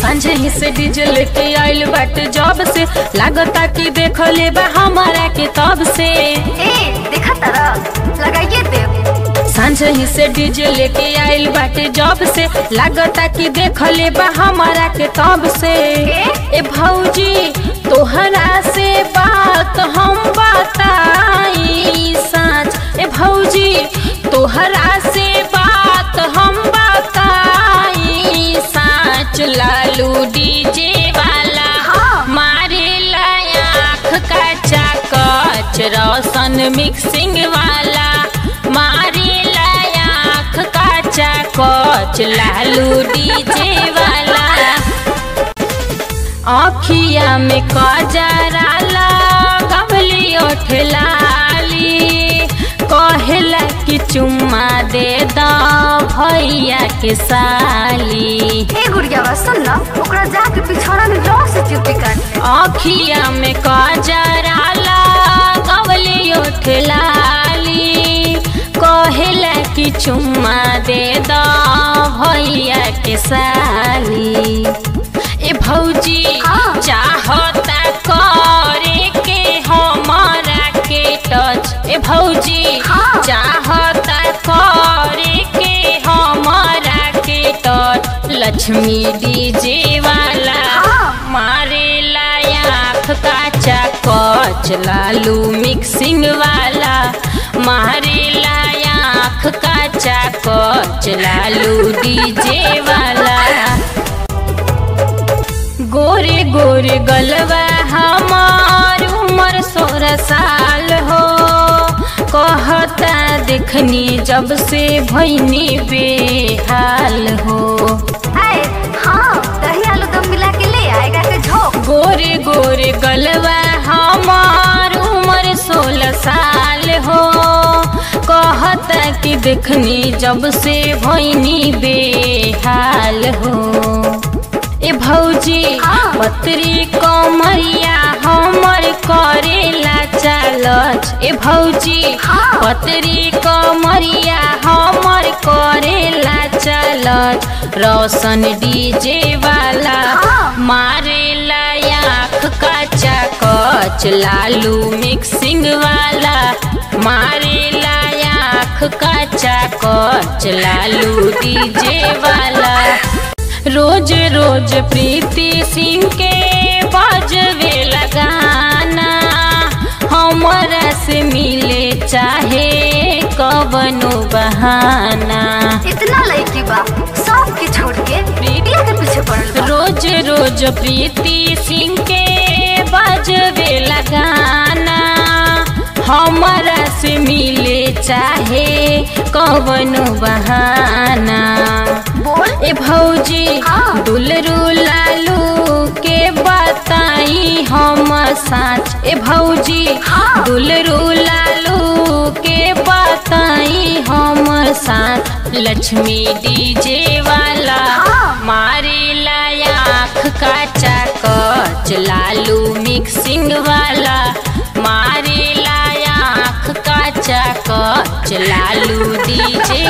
सांझे ही से डीजे लेके आइल बाटे जब से लागता कि देख ले बा हमारा के तब से ए देखा तारा लगाइए दे सांझे ही से डीजे लेके आइल बाटे जब से लागता कि देख ले बा हमारा के तब से ए भौजी तोहरा से बात हम बताई साँच ए भौजी तोहरा से बात हम बताई साँच लालू डीजे वाला हाँ। मारे आँख का चाकच रोशन मिक्सिंग वाला मारे आँख का चाकच लालू डीजे वाला अखिया में कजरा लगवली ओठलाली कहेला कि चुम्मा दे द भैया के साली ए गुड़िया बा सुन ना ओकरा जाके पिछौड़ा में जोर से चुपी काट ले अखिया में कजरा लगवली ओठलाली कहेला कि चुम्मा दे द भैया के साली ए भौजी हाँ। चाहता करे के हमारा के टच ए भौजी हाँ। चाहता करे के हमारा के टच लक्ष्मी डीजे वाला हाँ। मारे आँख का चाकच लालू मिक्सिंग वाला मारे आँख का चाकच लालू डीजे वाला गोरे गोरे गलवा हमार उम्र सोलह साल हो कहता देखनी जब से भैनी बेहाल हो ए हाँ दही आलू दम मिला के ले आएगा के झोंक गोरे गोरे गलवा हमार उम्र सोलह साल हो कहता कि देखनी जब से भैनी बेहाल हो ए भौजी हाँ। पत्री कमरिया हमर करेला चालच ए भौजी हाँ। पत्री कमरिया हमर करेला चालच रोशन डीजे वाला हाँ। मारेला आँख का चाकच लालू मिक्सिंग वाला मारेला आँख का चाकच लालू डीजे वाला रोज रोज प्रीति सिंह के बजवे लगाना हमरा से मिले चाहे कवनो बहाना इतना लड़की बा सब के छोड़ के प्रीतिया के पीछे पड़ल बा रोज रोज प्रीति सिंह के बजवे लगाना हमरा से मिले चाहे कवनो बहाना बोल ए भौजी हाँ। दुलरू लालू के बताई हम साँच ए भौजी हाँ। दुलरू लालू के बताई हम साँच लक्ष्मी डीजे वाला हाँ। मारे आँख का चाकच लालू मिक्सिंग वाला मारे आँख का चाकच लालू डीजे